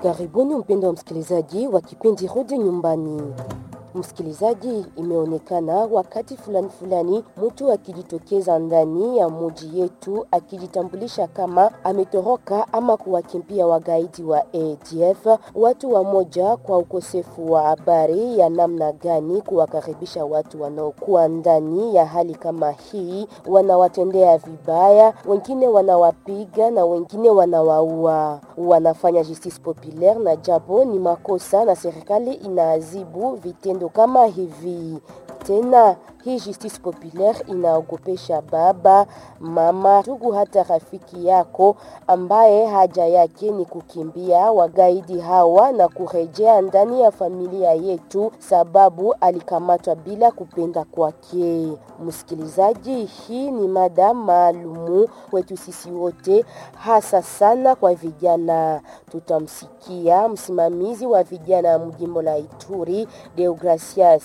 Karibuni mpendo wa msikilizaji wa kipindi Rudi Nyumbani. Msikilizaji, imeonekana wakati fulani fulani mtu akijitokeza ndani ya muji yetu akijitambulisha kama ametoroka ama kuwakimbia wagaidi wa ADF. Watu wa moja kwa ukosefu wa habari ya namna gani kuwakaribisha watu wanaokuwa ndani ya hali kama hii, wanawatendea vibaya, wengine wanawapiga na wengine wanawaua, wanafanya justice populaire, na japo ni makosa na serikali inaadhibu vitendo kama hivi. Tena hii justice populaire inaogopesha baba, mama, ndugu, hata rafiki yako ambaye haja yake ni kukimbia wagaidi hawa na kurejea ndani ya familia yetu, sababu alikamatwa bila kupenda kwake. Msikilizaji, hii ni mada maalumu kwetu sisi wote, hasa sana kwa vijana. Tutamsikia msimamizi wa vijana mjimbo la Ituri, Deogracias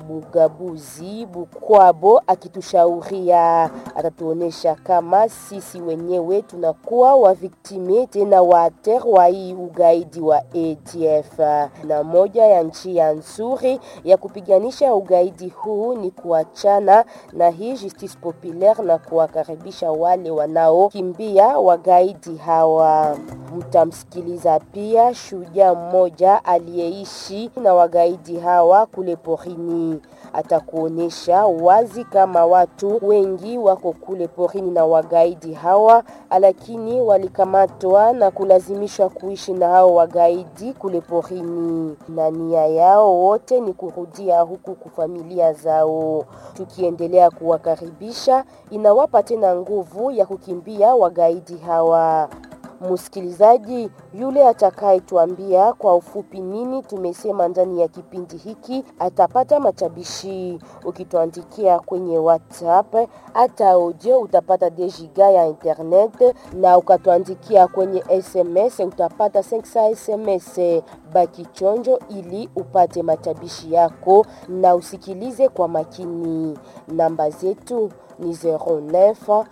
Bugabuzi Bukwabo akitushauria, atatuonesha kama sisi wenyewe tunakuwa waviktime tena waater wa hii ugaidi wa ADF, na moja ya njia nzuri ya kupiganisha ugaidi huu ni kuachana na hii justice populaire na kuwakaribisha wale wanaokimbia wagaidi hawa. Mtamsikiliza pia shujaa mmoja aliyeishi na wagaidi hawa kule porini atakuonyesha wazi kama watu wengi wako kule porini na wagaidi hawa, lakini walikamatwa na kulazimishwa kuishi na hao wagaidi kule porini, na nia yao wote ni kurudia huku kufamilia zao. Tukiendelea kuwakaribisha, inawapa tena nguvu ya kukimbia wagaidi hawa. Msikilizaji yule atakayetuambia kwa ufupi nini tumesema ndani ya kipindi hiki atapata matabishi. Ukituandikia kwenye WhatsApp hata audio utapata dejiga ya internet, na ukatuandikia kwenye SMS utapata 500 SMS. Baki chonjo ili upate matabishi yako na usikilize kwa makini. Namba zetu ni 09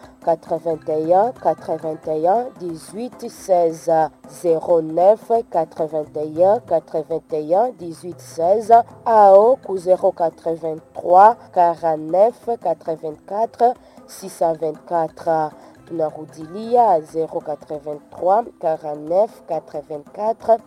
81 81 18 16 09 81 81 18 16 ao ku 083 49 84 624 tunarudilia 083 49 84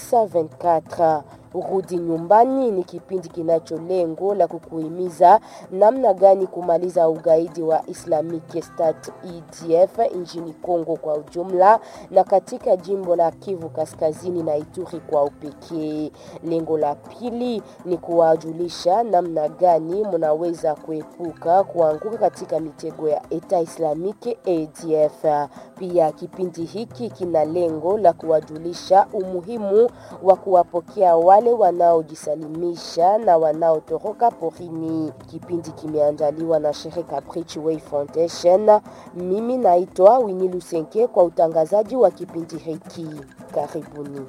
624. Rudi Nyumbani ni kipindi kinacho lengo la kukuhimiza namna gani kumaliza ugaidi wa Islamic State EDF nchini Kongo kwa ujumla na katika jimbo la Kivu Kaskazini na Ituri kwa upekee. Lengo la pili ni kuwajulisha namna gani mnaweza kuepuka kuanguka katika mitego ya Eta Islamic ADF. Pia kipindi hiki kina lengo la kuwajulisha umuhimu wa kuwapokea wale wanaojisalimisha na wanaotoroka porini. Kipindi kimeandaliwa na shirika Bridgeway Foundation. Mimi naitwa Winnie Lusenke kwa utangazaji wa kipindi hiki. Karibuni.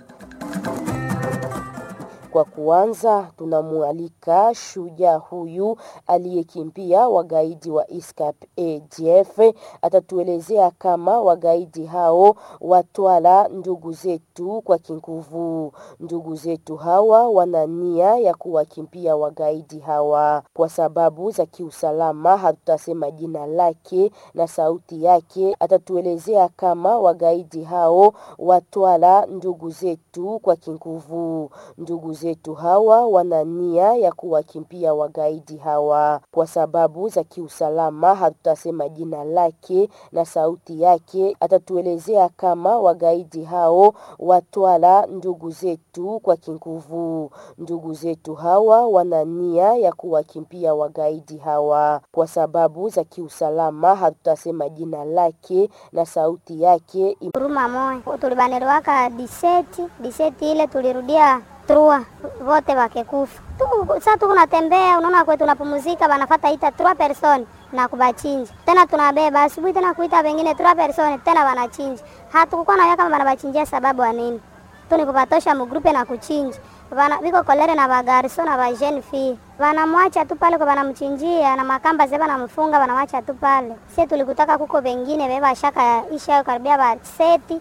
Kwa kuanza, tunamwalika shujaa huyu aliyekimbia wagaidi wa ISCAP ADF. Atatuelezea kama wagaidi hao watwala ndugu zetu kwa kinguvu. Ndugu zetu hawa wana nia ya kuwakimbia wagaidi hawa kwa sababu za kiusalama. Hatutasema jina lake na sauti yake. Atatuelezea kama wagaidi hao watwala ndugu zetu kwa kinguvu. Ndugu zetu hawa wana nia ya kuwakimbia wagaidi hawa kwa sababu za kiusalama. Hatutasema jina lake na sauti yake. Atatuelezea kama wagaidi hao watwala ndugu zetu kwa kinguvu. Ndugu zetu hawa wana nia ya kuwakimbia wagaidi hawa kwa sababu za kiusalama. Hatutasema jina lake na sauti yake. Huruma moyo tulibanelewaka diseti diseti ile tulirudia trua vote wakekufa tu. Sasa tuko natembea, unaona kwetu tunapumzika, banafata ita trois personnes na kubachinja tena, tunabeba asubuhi tena kuita wengine trois personnes tena wanachinja. Hatukukuwa na kama banabachinjia sababu ya nini? Tu ni kupatosha mugrupe na kuchinja bana biko kolere na bagarso na ba jeune fille banamwacha tu pale kwa banamchinjia na makamba zeba namfunga banamwacha tu pale. Sisi tulikutaka kuko wengine beba shaka isha karibia ba seti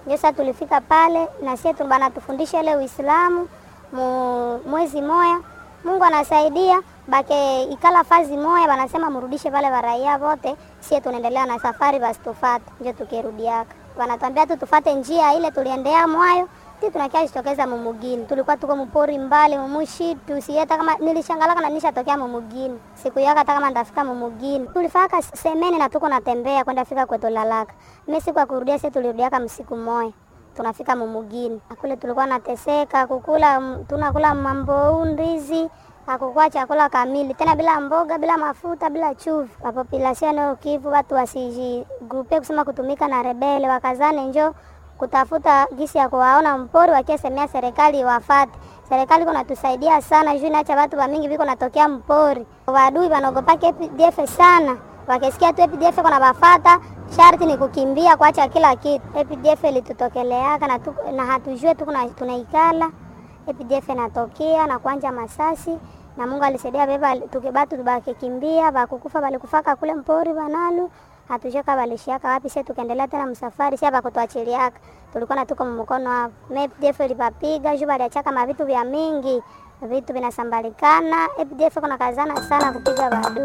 Ndio sasa tulifika pale na sisi banatufundisha ile Uislamu mu mwezi moya. Mungu anasaidia bake ikala fazi moya, banasema murudishe pale baraia wote, sie tunaendelea na safari, basi tufate njo tukirudiaka, wanatuambia tu tufate njia ile tuliendea mwayo ti tunakia jitokeza mumugini, tulikuwa tuko mpori mbali mumushitu sieta kama nilishangalaka na nishatokea mumugini siku yaka hata kama ndafika mumugini, tulifaka semeni na tuko natembea kwenda fika kwetu lalaka. Mimi siku ya kurudia sisi tulirudiaka msiku moya tunafika mumugini kule, tulikuwa nateseka kukula, tunakula mambo ndizi hakukuwa chakula kamili tena, bila mboga, bila mafuta, bila chumvi. Population Kivu watu wasijigrupe kusema kutumika na rebele, wakazane njo kutafuta gisi ya kuwaona mpori, wakiesemea serikali wafate. Serikali iko natusaidia sana juu nacha watu wa mingi viko natokea mpori, wadui wanaogopaka APDF sana, wakisikia tu APDF kuna bafata sharti ni kukimbia kuacha kila kitu. APDF ilitutokeleaka na, tu, na hatujue tu tunaikala APDF natokea na kuanja masasi na Mungu alisaidia beba tukibatu tubakikimbia bakukufa balikufaka kule mpori banalu hatushaka balishiaka wapi sisi tukaendelea tena msafari sisi bakutuachiliaka tulikuwa na tuko mkono hapo APDF ilipapiga juu baliachaka mavitu vya mingi vitu vinasambalikana APDF kuna kazana sana kupiga badu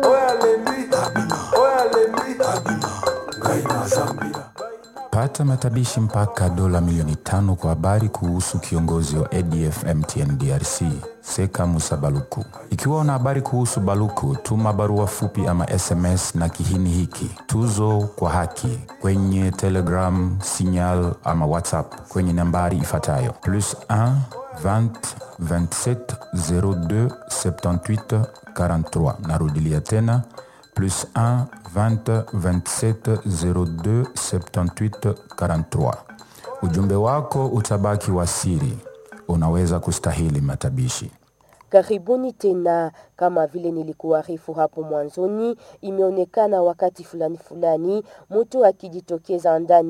Pata matabishi mpaka dola milioni tano kwa habari kuhusu kiongozi wa ADF MTN DRC Seka Musa Baluku. Ikiwa una habari kuhusu Baluku, tuma barua fupi ama SMS na kihini hiki tuzo kwa haki kwenye Telegram, Signal ama WhatsApp kwenye nambari ifuatayo plus 1 20 27 02 78 43. Narudilia tena plus 1 20 27 02 78 43. Ujumbe wako utabaki wa siri, unaweza kustahili matabishi. Karibuni tena. Kama vile nilikuarifu hapo mwanzoni, imeonekana wakati fulani fulani mtu akijitokeza ndani